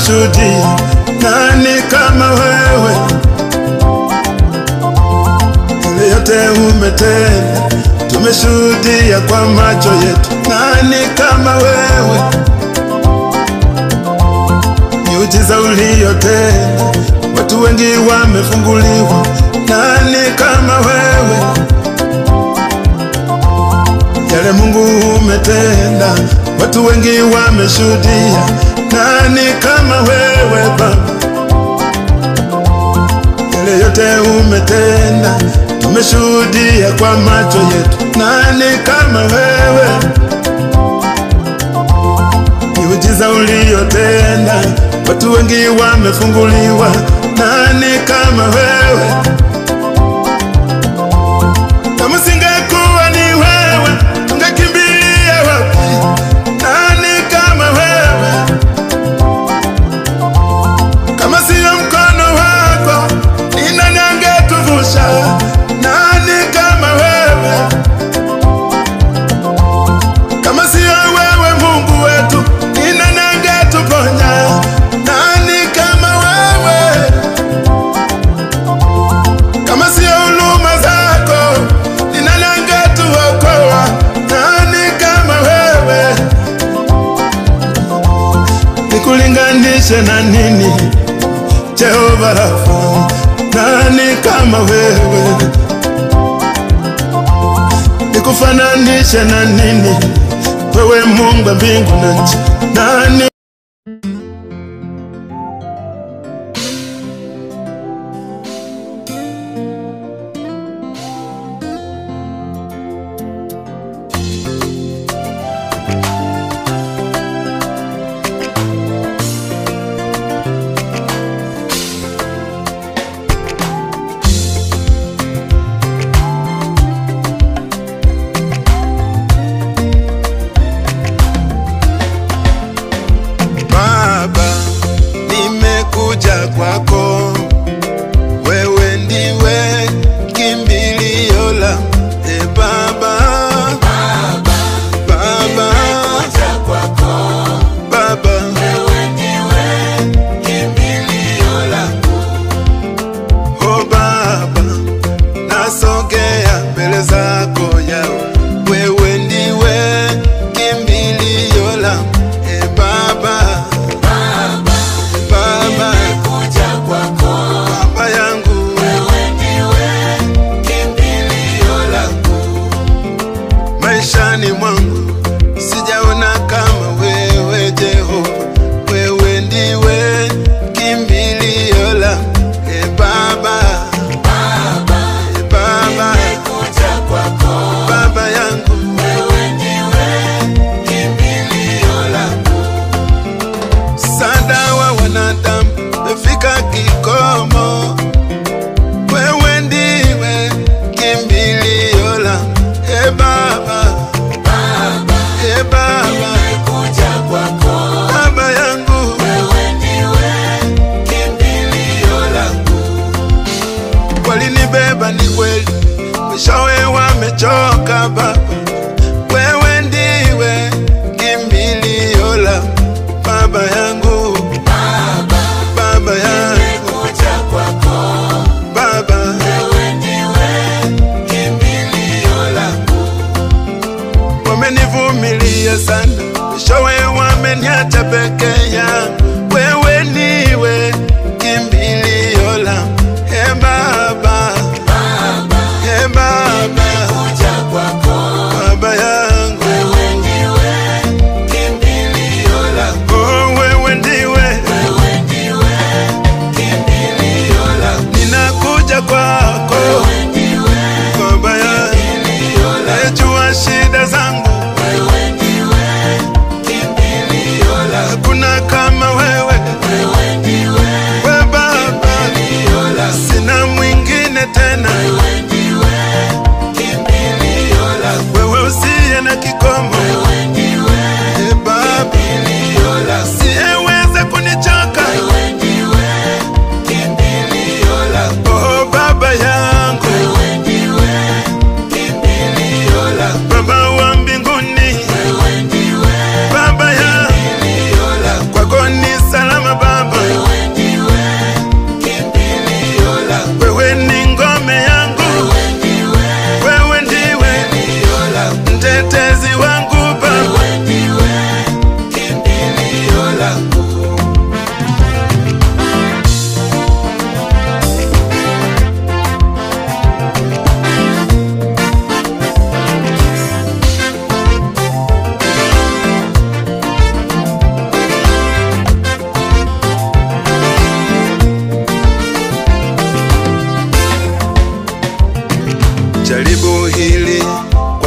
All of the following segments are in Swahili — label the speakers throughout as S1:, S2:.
S1: tunashuhudia, nani kama wewe? Yale yote umetenda, tumeshuhudia kwa macho yetu, nani kama wewe? Miujiza uliyotenda, watu wengi wamefunguliwa, nani kama wewe? Yale Mungu umetenda, watu wengi wameshuhudia, nani kama wewe Baba? Yale yote umetenda, tumeshuhudia kwa macho yetu, nani kama wewe? Miujiza uliyotenda, watu wengi wamefunguliwa, nani kama wewe? Kama singekuwa ni wewe, tungekimbilia wapi? Nani kama wewe? Kama siyo mkono wako, ni nani angetuvusha? Nani kama wewe? Kama siyo wewe Mungu wetu, ni nani angetuponya? Nani kama wewe? Kama siyo huruma zako, ni nani angetuokoa? Nani kama wewe? Nikulinganishe na nini? Jehova Rafa, nani kama wewe? Nikufananishe na nini? Wewe Mungu wa mbingu na nchi, nani Baba, nimekuja kwako, wewe ndiwe kimbilio la e Baba, Baba, Baba, oh Baba, nasogea mbele zako yao, wewe ndiwe kimbilio la e Baba, Baba, Baba yangu, maishani mwangu sijaona kama wewe Jehova, wewe ndiwe kimbilio la e Baba, e Baba, Baba yangu, msaada wa wanadamu umefika kikomo, wewe ndiwe kimbilio la e Baba, e Baba, Baba yangu, walinibeba ni kweli, mwishowe wamechoka Baba, wewe ndiwe kimbilio la Baba yangu, Baba yangu, Baba, wamenivumilia sana, mwishowe wameniacha peke yangu, wewe ndiwe kimbilio la e Baba, e Baba,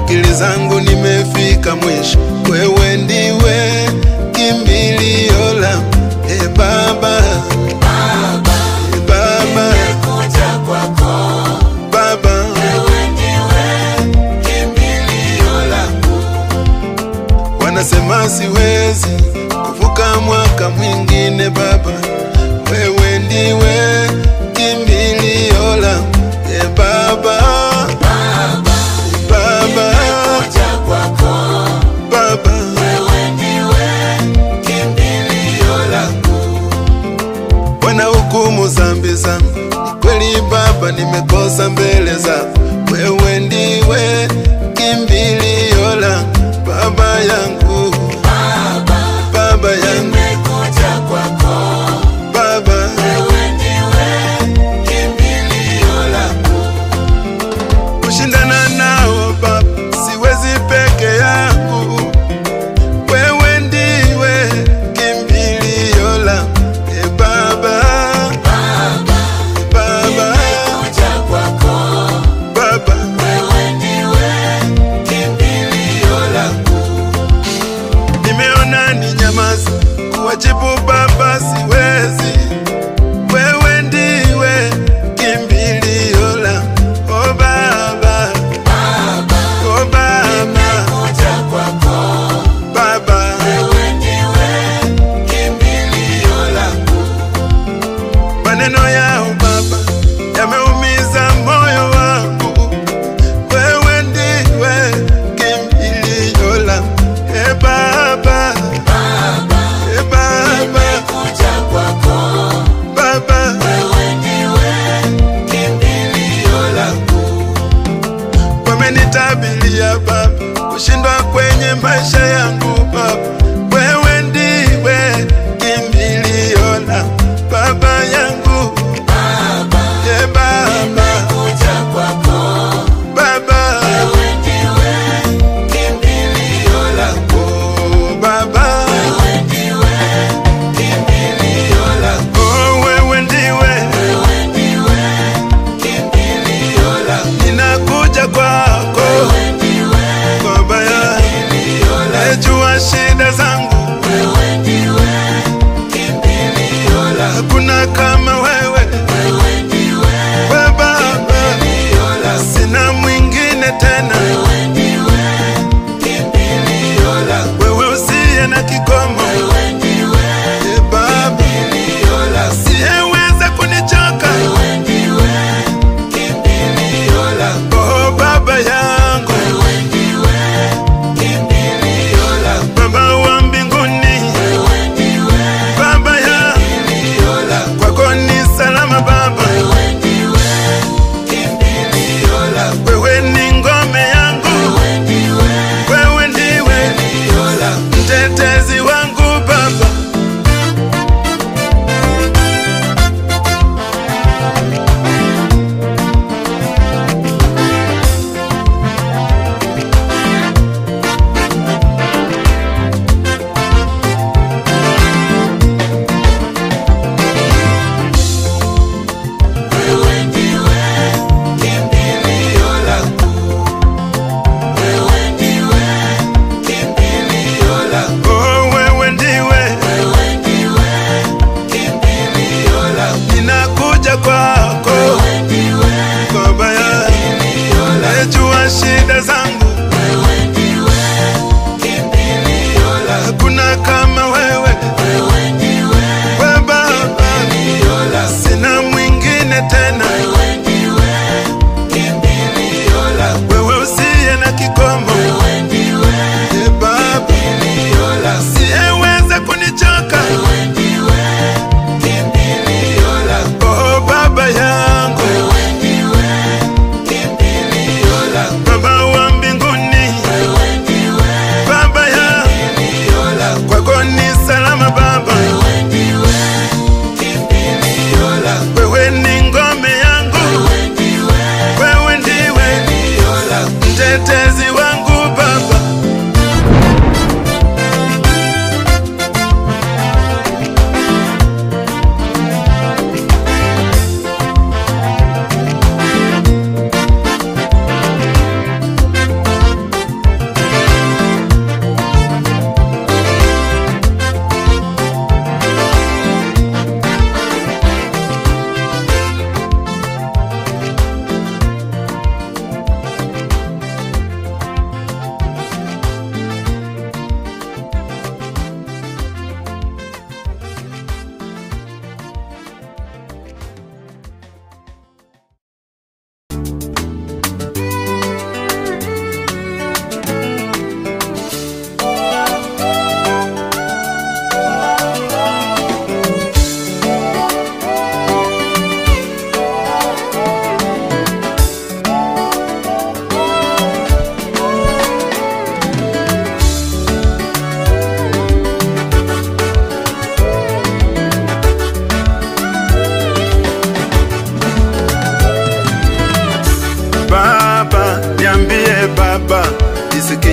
S1: akili zangu nimefika mwisho, wewe ndiwe kimbilio langu, e Baba,
S2: Baba,
S1: e Baba,
S2: nimekuja kwako,
S1: Baba,
S2: wewe ndiwe kimbilio langu.
S1: wanasema siwezi kuvuka mwaka mwingine, Baba, wewe ndiwe kimbilio langu, e Baba,
S2: Baba,
S1: Baba,
S2: nimekuja kwako,
S1: Baba,
S2: wewe ndiwe kimbilio langu.
S1: wanahukumu zambi zangu, ni kweli Baba, nimekosa mbele zako, wewe ndiwe kimbilio langu, Baba yangu,
S2: Baba,
S1: Baba yangu,
S2: nimekuja kwako,
S1: Baba,
S2: wewe ndiwe kimbilio langu.
S1: kushindana nao Baba, siwezi peke yangu, wewe ndiwe kimbilio langu, e Baba,
S2: Baba,
S1: Baba,
S2: nimekuja kwako,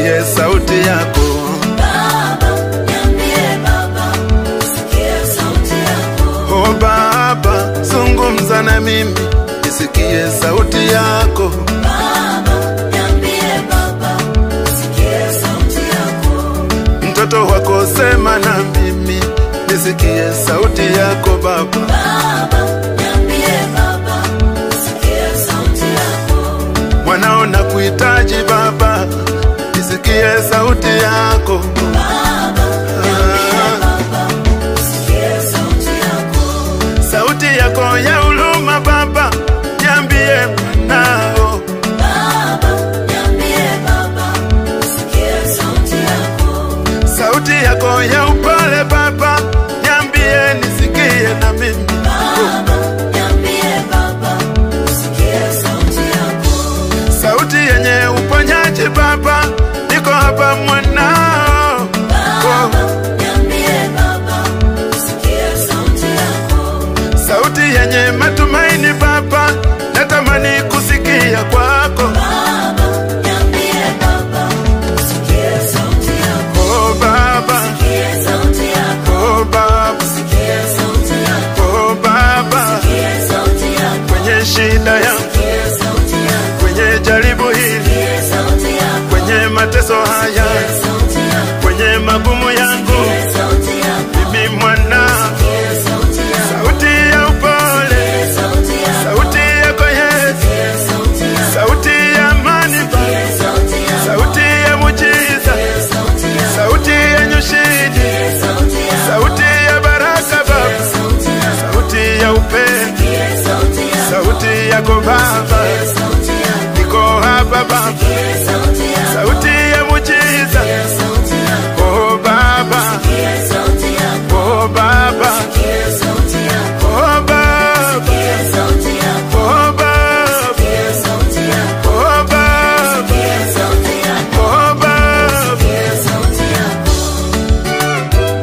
S1: nisikie sauti yako
S2: Baba, niambie Baba, nisikie sauti yako.
S1: o Baba, zungumza na mimi nisikie sauti yako
S2: Baba, niambie Baba, nisikie sauti yako.
S1: mtoto wako sema na mimi nisikie sauti yako Baba
S2: Baba, niambie Baba, nisikie sauti yako.
S1: mwanao na kuhitaji Baba nisikie sauti yako
S2: Baba, niambie Baba, nisikie sauti yako.
S1: sauti yako ya huruma Baba niambie mwanao
S2: Baba, niambie Baba, nisikie sauti yako.
S1: sauti yako ya upole Baba niambie nisikie na mimi
S2: Baba, niambie Baba, nisikie sauti yako.
S1: sauti yenye uponyaji Baba, niko hapa mwanao.
S2: Baba, niambie Baba, nisikie sauti yako.
S1: Sauti yenye matumaini Baba, natamani kusikia kwako.
S2: Baba, niambie Baba, nisikie sauti yako.
S1: Oh Baba,
S2: Nisikie sauti yako.
S1: oh Baba,
S2: Nisikie sauti yako.
S1: oh Baba,
S2: Nisikie sauti yako.
S1: kwenye shida yangu,
S2: Nisikie sauti yako.
S1: kwenye jaribu hili,
S2: Nisikie sauti yako.
S1: kwenye mateso haya,
S2: Nisikie sauti yako.
S1: kwenye magumu yangu,
S2: Nisikie sauti yako.
S1: mimi mwana,
S2: Nisikie sauti yako.
S1: sauti ya upole,
S2: Nisikie sauti yako.
S1: sauti yako Yesu,
S2: Nisikie sauti yako.
S1: sauti ya amani Baba.
S2: Nisikie sauti yako.
S1: sauti ya mujiza,
S2: Nisikie sauti yako.
S1: sauti yenye ushindi,
S2: Nisikie sauti yako.
S1: sauti ya baraka Baba,
S2: Nisikie sauti yako.
S1: sauti ya upendo,
S2: Nisikie sauti yako.
S1: sauti yako Baba,
S2: Nisikie sauti yako.
S1: niko hapa Baba,
S2: Nisikie sauti yako.
S1: sauti ya mujiza,
S2: Nisikie sauti yako.
S1: oh Baba,
S2: Nisikie sauti yako.
S1: oh Baba,
S2: Nisikie sauti yako.
S1: oh Baba,
S2: Nisikie sauti yako.
S1: oh Baba,
S2: Nisikie sauti yako.
S1: oh Baba,
S2: Nisikie sauti yako.
S1: oh Baba.
S2: Nisikie sauti yako.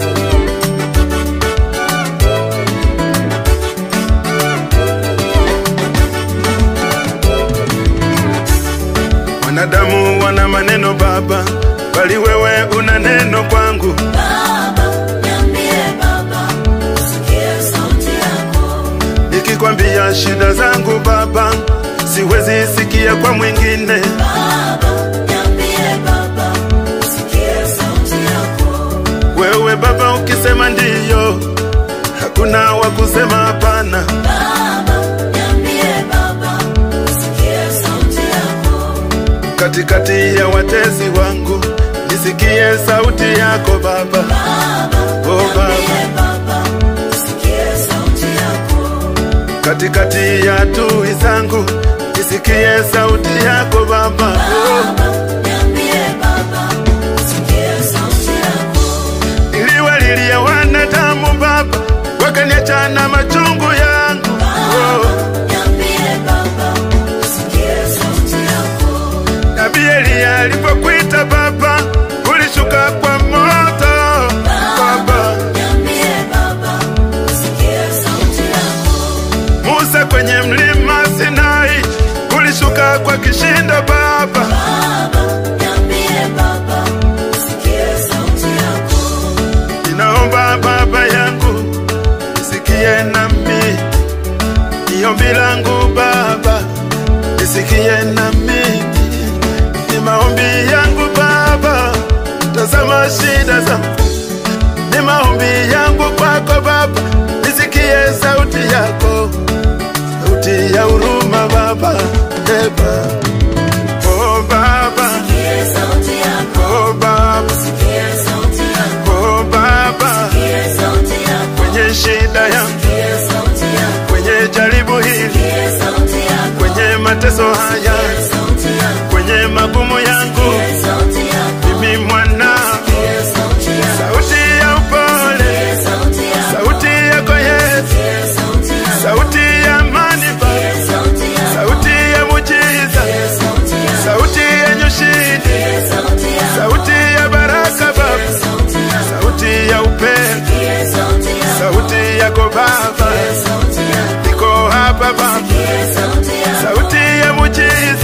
S1: Wanadamu wana maneno Baba, bali wewe una neno kwangu.
S2: Baba, niambie Baba, nisikie sauti yako.
S1: Nikikwambia shida zangu Baba, siwezi sikia kwa mwingine.
S2: Baba, niambie Baba, nisikie sauti yako.
S1: Wewe Baba ukisema ndiyo, hakuna wa kusema hapana.
S2: Baba, niambie Baba, nisikie sauti yako.
S1: Katikati ya watesi wangu, nisikie sauti yako Baba.
S2: Baba,
S1: Oh Baba,
S2: niambie Baba, nisikie sauti yako.
S1: katikati ya adui zangu, nisikie sauti yako Baba. Oh,
S2: Baba, niambie Baba, nisikie sauti yako.
S1: niliwalilia wanadamu Baba, wakaniacha na machungu yangu. Oh,
S2: Niambie Baba, nisikie sauti yako.
S1: Nabii Eliya alipokuita Baba, ulishuka kwa moto Baba.
S2: Niambie Baba, nisikie sauti yako.
S1: Musa kwenye mlima Sinai, ulishuka kwa kishindo Baba.
S2: Baba, niambie Baba, nisikie sauti yako.
S1: Ninaomba Baba yangu, nisikie nami, ni ombi langu Baba, nisikie nami, ni maombi yangu Baba, tazama shida zangu, ni maombi yangu kwako Baba, nisikie sauti yako, sauti ya huruma Baba, Eba. Oh Baba,
S2: Nisikie sauti yako.
S1: oh Baba,
S2: Nisikie sauti yako.
S1: oh Baba,
S2: Nisikie sauti yako.
S1: kwenye shida yangu
S2: Nisikie sauti yako.
S1: kwenye jaribu hili,
S2: Nisikie sauti yako.
S1: kwenye mateso haya,
S2: Nisikie sauti yako.
S1: kwenye magumu yangu,
S2: Nisikie sauti yako.
S1: mimi mwana,
S2: Nisikie sauti yako.
S1: sauti ya upole,
S2: Nisikie sauti yako.
S1: sauti yako Yesu,
S2: Nisikie sauti yako.
S1: sauti ya amani Baba,
S2: Nisikie sauti yako.
S1: sauti ya mujiza,
S2: Nisikie sauti yako.
S1: sauti yenye ushindi,
S2: Nisikie sauti yako.
S1: sauti ya baraka Baba,
S2: Nisikie sauti yako.
S1: sauti ya upendo,
S2: Nisikie sauti yako.
S1: sauti yako Baba,
S2: Nisikie sauti yako.
S1: niko hapa Baba,
S2: Nisikie sauti yako.
S1: sauti ya mujiza,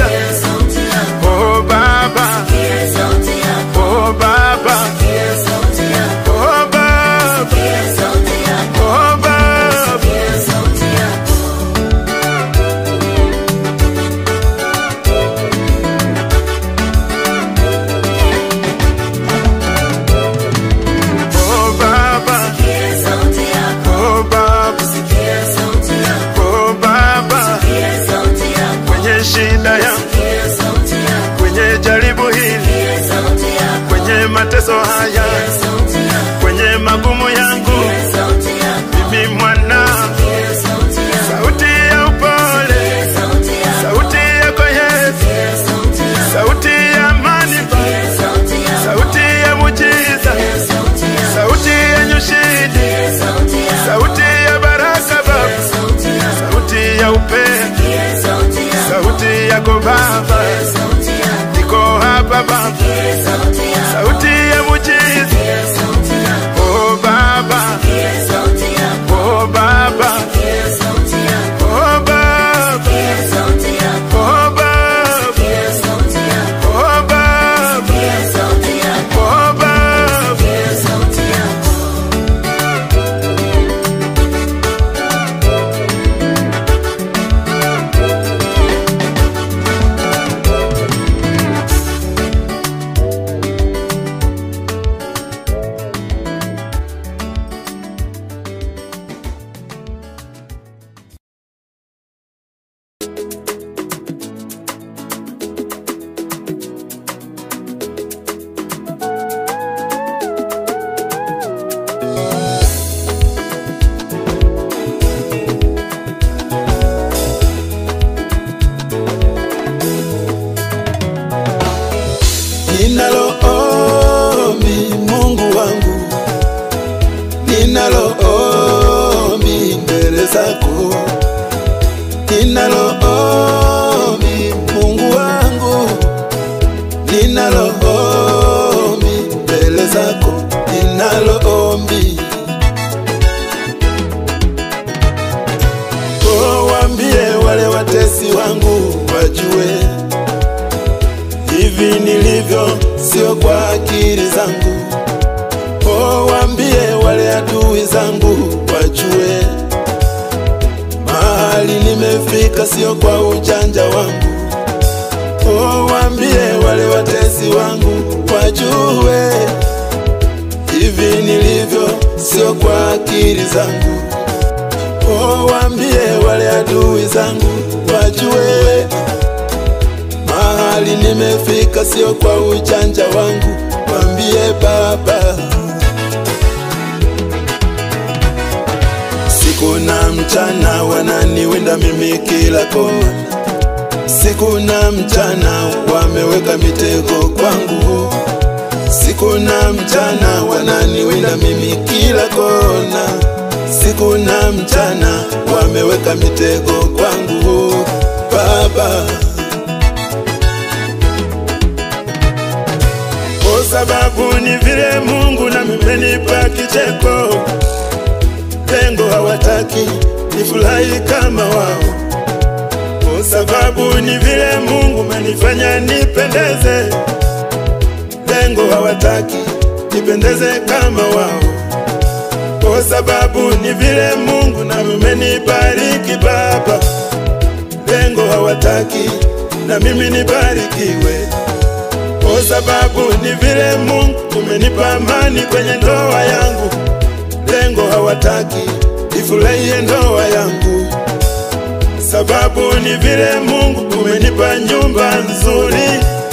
S1: kwenye shida yangu,
S2: Sikia sauti yako.
S1: kwenye jaribu hili,
S2: Sikia sauti yako.
S1: kwenye mateso haya,
S2: Sikia sauti yako.
S1: kwenye magumu yangu,
S2: Sikia sauti yako.
S1: mimi mwana,
S2: Sikia sauti yako.
S1: sauti ya upole,
S2: Sikia sauti yako.
S1: sauti yako Yesu,
S2: Sikia sauti yako.
S1: sauti ya amani Baba,
S2: Sikia sauti yako.
S1: sauti ya mujiza,
S2: Sikia sauti yako.
S1: sauti yenye ushindi,
S2: Sikia sauti yako.
S1: sauti ya baraka Baba,
S2: Sikia sauti yako.
S1: sauti ya upendo,
S2: Sikia sauti yako.
S1: sauti yako Baba,
S2: Sikia sauti yako.
S1: niko hapa Baba,
S2: Sikia sauti yako.
S1: sauti ya mujiza,
S2: Sikia sauti yako.
S1: oh Baba,
S2: Sikia sauti yako.
S1: oh Baba,
S2: Sikia sauti yako.
S1: oh Baba,
S2: Sikia sauti yako.
S1: oh Baba,
S2: Sikia sauti yako.
S1: oh Baba,
S2: Sikia sauti yako.
S1: oh Baba.
S2: Sikia sauti yako.
S1: Ninalo ombi Mungu wangu, ninalo ombi mbele zako, ninalo ombi Mungu wangu, ninalo ombi mbele zako, ninalo ombi Oh, waambie wale watesi wangu wajue hivi nilivyo, sio kwa akili zangu. Oh, waambie wale adui zangu wajue mahali nimefika, sio kwa ujanja wangu. Oh, waambie wale watesi wangu wajue hivi nilivyo, sio kwa akili zangu. Oh, waambie wale adui zangu wajue mahali nimefika, sio kwa ujanja wangu. Waambie Baba, siku na mchana wananiwinda mimi kila kona, siku na mchana wameweka mitego kwangu, siku na mchana wananiwinda mimi kila kona, siku na mchana wameweka mitego kwangu Baba. Kwa sababu ni vile Mungu na mmenipa kicheko, lengo hawataki nifurahi kama wao. Kwa sababu ni vile Mungu menifanya nipendeze, lengo hawataki nipendeze kama wao. Kwa sababu ni vile Mungu na mmenibariki Baba, lengo hawataki na mimi nibarikiwe kwa sababu ni vile Mungu umenipa amani kwenye ndoa yangu, lengo hawataki ifurahie ndoa yangu, sababu ni vile Mungu umenipa nyumba nzuri,